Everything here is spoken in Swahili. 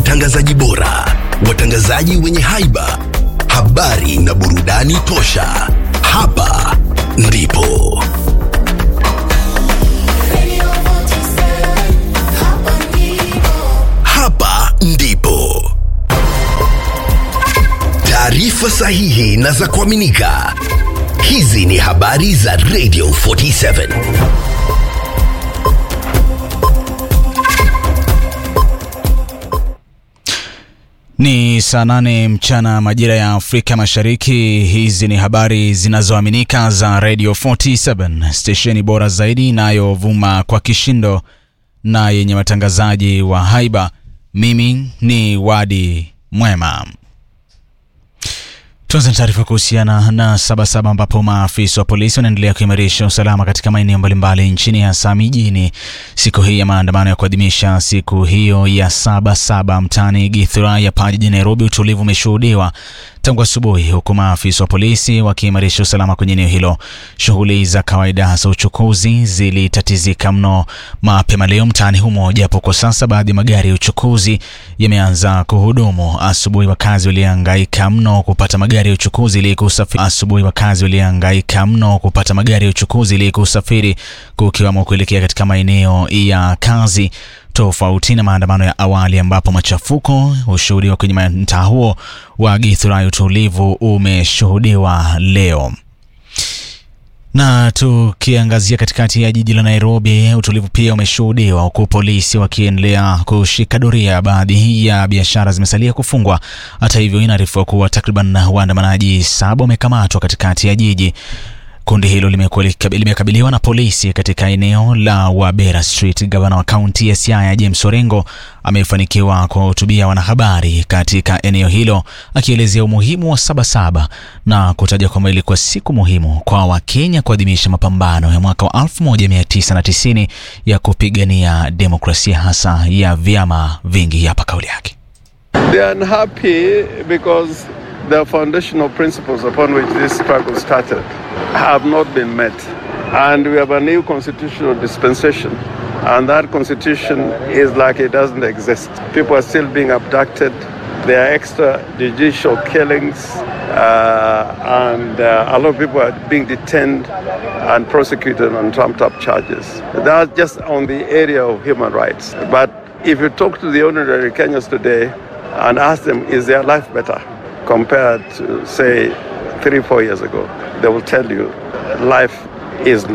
watangazaji bora, watangazaji wenye haiba, habari na burudani tosha. Hapa ndipo hapa ndipo taarifa sahihi na za kuaminika. Hizi ni habari za Radio 47. Ni saa nane mchana majira ya Afrika Mashariki. Hizi ni habari zinazoaminika za Radio 47, stesheni bora zaidi inayovuma kwa kishindo na yenye watangazaji wa haiba. Mimi ni Wadi Mwema. Tuanze na taarifa kuhusiana na Sabasaba ambapo maafisa wa polisi wanaendelea kuimarisha usalama katika maeneo mbalimbali nchini hasa mijini. Siku hii ya maandamano ya kuadhimisha siku hiyo ya Sabasaba mtaani Githurai hapa jijini Nairobi, utulivu umeshuhudiwa tangu asubuhi, huku maafisa wa polisi wakiimarisha usalama kwenye eneo hilo. Shughuli za kawaida hasa uchukuzi zilitatizika mno mapema leo mtaani humo, japo kwa sasa baadhi ya magari ya uchukuzi yameanza kuhudumu. Asubuhi wakazi walihangaika mno kupata magari ya uchukuzi ili kusafiri. Asubuhi wakazi walihangaika mno kupata magari ya uchukuzi ili kusafiri, kukiwamo kuelekea katika maeneo ya kazi tofauti na maandamano ya awali ambapo machafuko hushuhudiwa kwenye mtaa huo wa Githurai. Utulivu umeshuhudiwa leo. Na tukiangazia katikati ya jiji la Nairobi, utulivu pia umeshuhudiwa huku polisi wakiendelea kushika doria. Baadhi ya biashara zimesalia kufungwa. Hata hivyo, inaarifiwa kuwa takriban waandamanaji saba wamekamatwa katikati ya jiji. Kundi hilo limekabiliwa na polisi katika eneo la Wabera Street. Gavana wa kaunti ya Siaya James Orengo amefanikiwa kuwahutubia wanahabari katika eneo hilo akielezea umuhimu wa Sabasaba na kutaja kwamba ilikuwa siku muhimu kwa Wakenya kuadhimisha mapambano ya mwaka wa 1990 ya kupigania demokrasia hasa ya vyama vingi. Hapa kauli yake. They are unhappy because the foundational principles upon which this struggle started have not been met. And we have a new constitutional dispensation. And that constitution is like it doesn't exist. People are still being abducted. There are extrajudicial killings. Uh, and uh, a lot of people are being detained and prosecuted on trumped up charges. That's just on the area of human rights. But if you talk to the ordinary Kenyans today and ask them, is their life better? compared to, say, three, four years ago, they will tell you life is